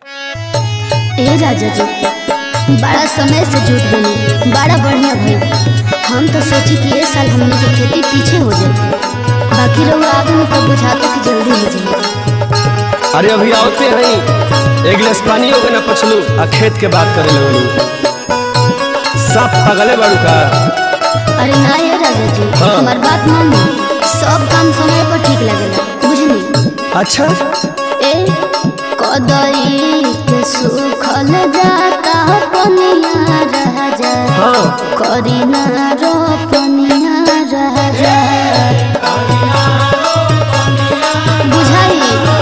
ए राजा जी बड़ा समय से जुट गई बड़ा बढ़िया भइल हम तो सोची कि ये साल हमने की खेती पीछे हो जाए बाकी रहुआ आगे में तो बुझाते कि जल्दी हो जाए अरे अभी आवते हैं एक गिलास पानी होगा ना पछलू आ खेत के बात करे लगलू सब पगले बाड़ू का अरे ना ये राजा जी हाँ। हमार बात मानी सब काम समय पर ठीक लगेला बुझनी अच्छा ए कदई के सुखल जाता पनिया रह जा हाँ करी ना रो पनिया रह जा बुझाई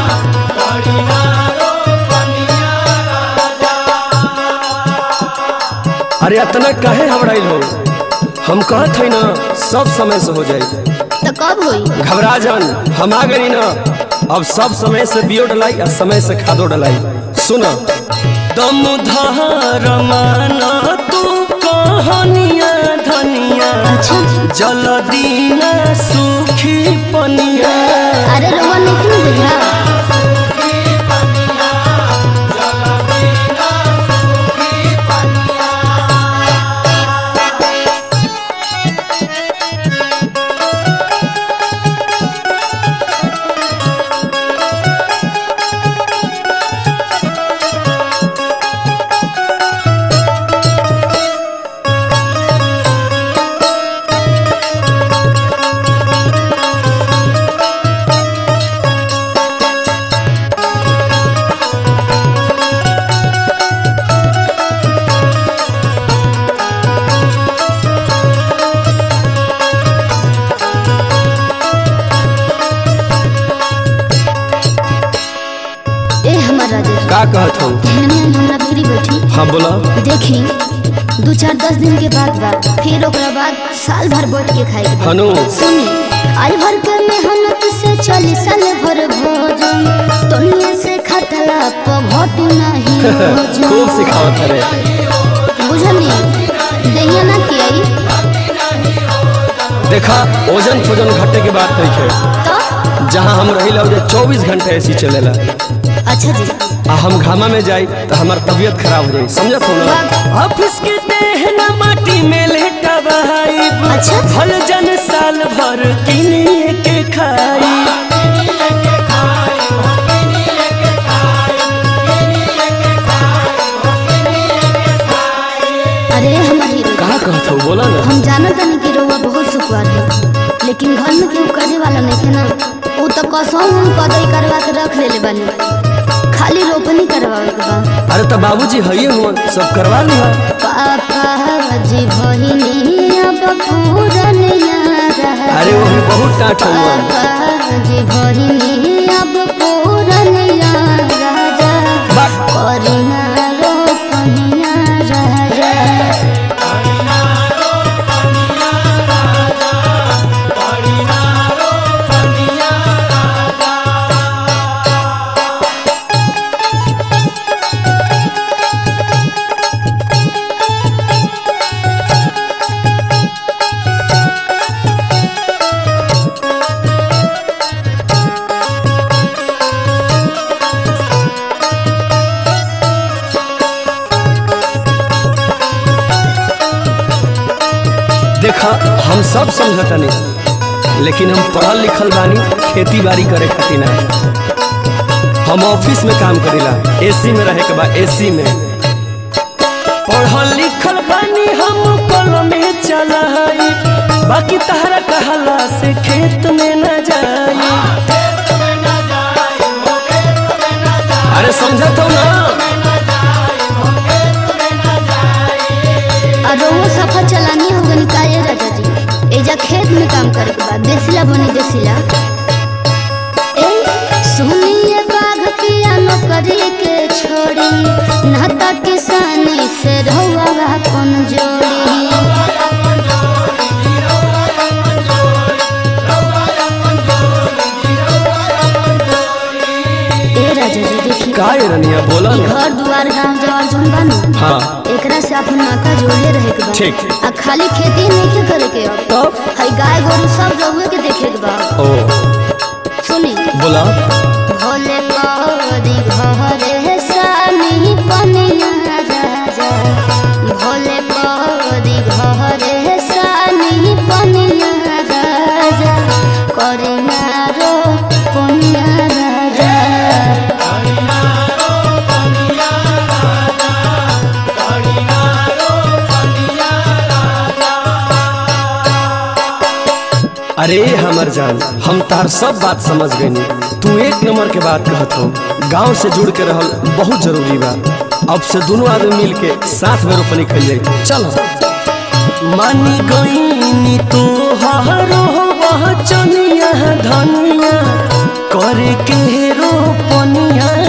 अरे इतना काहे हबड़ाइल हो हम कहत हई ना सब समय से हो जाए तो कब होई घबरा जान हम आ गई ना अब सब समय से बियो डलाई और समय से खादो डलाई सुन दम धार माना तू कहानिया धनिया अच्छा जल दीना सुखी पनिया अरे रउआ नहीं बुझा ए हमार राजा जी का कहत हूँ एहने हमरा भीरी बैठी हाँ बोला देखी दू चार दस दिन के बाद बा फिर ओकरा बाद साल भर बैठ के खाए के बा। हनु सुनी आई भर के मेहनत से चली साल भर भोजन तोनिए से खटला पघट नहीं भोजन खूब सिखावत रे बुझनी दैया ना कि आई देखा ओजन फोजन घटे के बात नहीं है तो जहाँ हम रही ला चौबीस घंटे ऐसी चलेला अच्छा जी आ हम घामा में जाई तो हमार तबीयत खराब हो जाई समझत हो ना ऑफिस के देहना माटी में लेटा बहाई अच्छा। भल जन साल भर किनिए के खाई अरे हमार हीरो कहा कहत हो बोला ना हम जानत तानी कि रउआ बहुत सुखवार है लेकिन घर में केहू करे वाला नहीं है ना वो तो कसम हम कदई करवा के रख लेले बानी खाली रोपनी करवावे के बा अरे तो बाबूजी हइये हुआ सब करवा लिहा पापा जी भहिनी अब पूरनिया रह अरे वो भी बहुत टाट हुआ पापा जी भहिनी अब पूरनिया राजा बा- करिना रोपनिया राजा देखा हम सब समझता नहीं लेकिन हम पढ़ल लिखल बानी खेती बाड़ी करे खातिर ना हम ऑफिस में काम करीला एसी में रहे के बाद एसी में पढ़ल लिखल बानी हम कल में चलाई बाकी तहरा कहला से खेत में न जाई अरे समझत हो ना और वो सफर चलानी हो गनी का ये राजा जी एजा खेत में काम करे के बाद देसिला बनी देसिला ए सुनिए बाघ पिया नौकरी के छोड़ी नाता किसानी से रहुआ अपन जोड़ी ए राजा जी देखी का ये रनिया बोला ई ना घर दुआर गांव जवार जोन बानू हाँ एकरा से अपन नाता जोड़ले रहे के बा ठीक। आ खाली खेती नहीं के करे के अब तो हई गाय गोरु सब रहुए के देखे के बा ओ सुनी बोला भोले करी घरे सन अरे हमर जान हम तार सब बात समझ गईनी तू एक नंबर के बात कहत हो गांव से जुड़ के रहल बहुत जरूरी बा अब से दोनों आदमी मिल के साथ में रोपनी कर जाए चलो मानी गईनी तो हरो वह चनिया धनिया करे के रोपनिया